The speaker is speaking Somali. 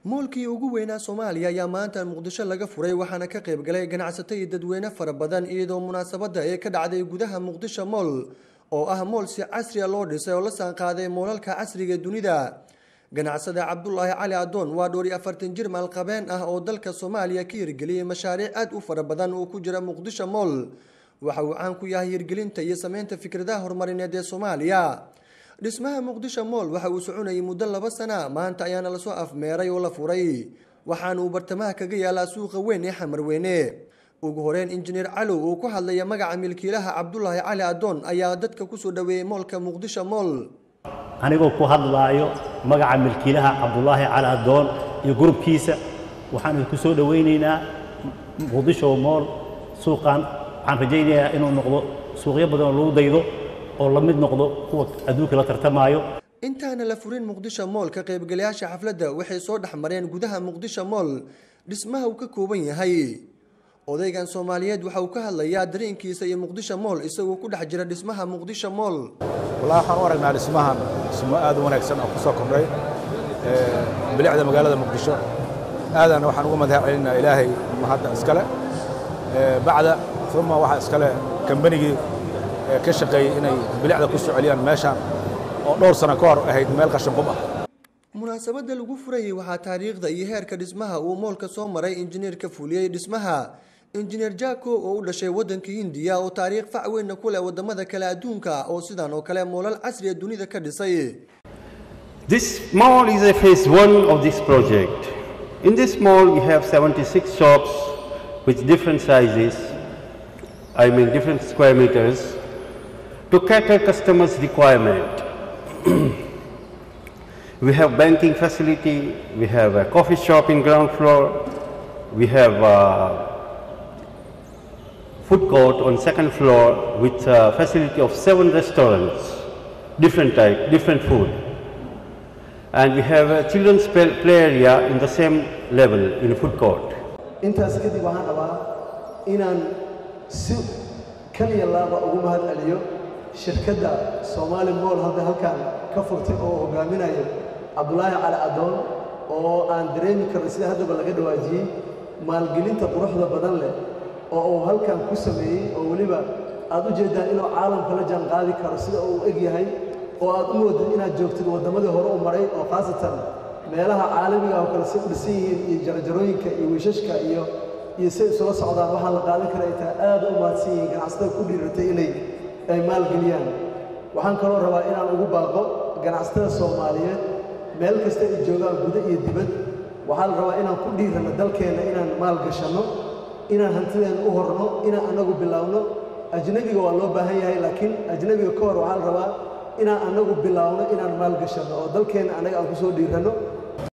moolkii ugu weynaa soomaaliya ayaa maanta muqdisho laga furay waxaana ka qayb galay ganacsato iyo dadweyne fara badan iyadoo munaasabadda ee ka dhacday gudaha muqdisho mool oo ah mool si casriya loo dhisay oo la saanqaaday moolalka casriga dunida ganacsada cabdulaahi cali adoon waa dhowr iyo afartan jir maalqabeen ah oo dalka soomaaliya ka hirgeliyey mashaariic aad u fara badan oo ku jira muqdisho mool waxa uu caan ku yahay hirgelinta iyo sameynta fikradaha horumarineed ee soomaaliya dhismaha muqdisho mool waxa uu soconayay muddo laba sana maanta ayaana lasoo afmeeray oo la furay waxaana uu bartamaha kaga yaalaa suuqa weyn ee xamarweyne ugu horeyn injineer calow uu ku hadlaya magaca milkiilaha cabdulaahi cali adoon ayaa dadka kusoo dhaweeyey moolka muqdisho mool anigoo ku hadlaayo magaca milkiilaha cabdulaahi cali adoon iyo gurubkiisa waxaan ku soo dhowaynaynaa muqdisho mool suuqan waxaan rajaynayaa inuu noqdo suuqyo badan oo lagu daydo oo la mid noqdo kuwa adduunka la tartamaayo intaana la furin muqdisho mool ka qaybgalayaasha xafladda waxay soo dhex mareen gudaha muqdisho mool dhismaha uu ka kooban yahay odaygan soomaaliyeed waxa uu ka hadlayaa dareenkiisa iyo muqdisho mool isagoo ku dhex jira dhismaha muqdisho mool wallaahi waxaan u aragnaa dhismahan dhismo aad u wanaagsan oo ku soo kordhay bilicda magaalada muqdisho aadana waxaan uga madax celinaa ilaahay mahadda iskale bacda uma waxaa iskale kambanigii ka shaqeeyey inay bilicda ku soo celiyaan meeshaan oo dhowr sano ka hor ahayd meel qashin qub ah munaasabadda lagu furayey waxaa taariikhda iyo heerka dhismaha uu moolka soo maray injineerka fuliyey dhismaha injineer jako oo u dhashay waddanka hindiya oo taariikh fac weynna ku leh waddamada kale adduunka oo sidan oo kale moolal casriya dunida ka dhisay This mall is a phase one of this project. In this mall, we have 76 shops with different sizes, I mean different square meters, to cater customers' requirement. we have banking facility, we have a coffee shop in ground floor, we have a food court on second floor with a facility of seven restaurants, different type, different food. And we have a children's play play area in the same level in a food court. intaas kadib waxaan rabaa inaan si kaliya laaba ugu mahad celiyo shirkadda soomaali mool hadda halkan ka furtay oo hogaaminayo cabdulaahi cali adoon oo aan dareemi karno sida haddaba laga dhawaajiyey maalgelinta quruxda badan leh oo uu halkan ku sameeyey oo weliba aad u jeeddaan inuu caalamka la jaan qaadi karo sida uu eg yahay oo aad u moodid inaad joogtid waddamadii hore u maray oo khaasatan meelaha caalamiga oo kale si u dhisan yihiin iyo jarajarooyinka iyo wiishashka iyo iyo say isula socdaan waxaa la qaadan kara ay tahay aad u mahadsan yihiin ganacsatada ku dhiiratay inay ay maalgeliyaan waxaan kaloo rabaa inaan ugu baaqo ganacsatada soomaaliyeed meel kasta ay joogaan guda iyo dibad waxaa la rabaa inaan ku dhiirano dalkeenna inaan maal gashanno inaan hantideenna u horno inaan annagu bilaawno ajnebiga waa loo baahan yahay laakiin ajnebiga ka hor waxaa la rabaa inaan annagu bilaawno inaan maal gashanno oo dalkeenna annaga aan ku soo dhiiranno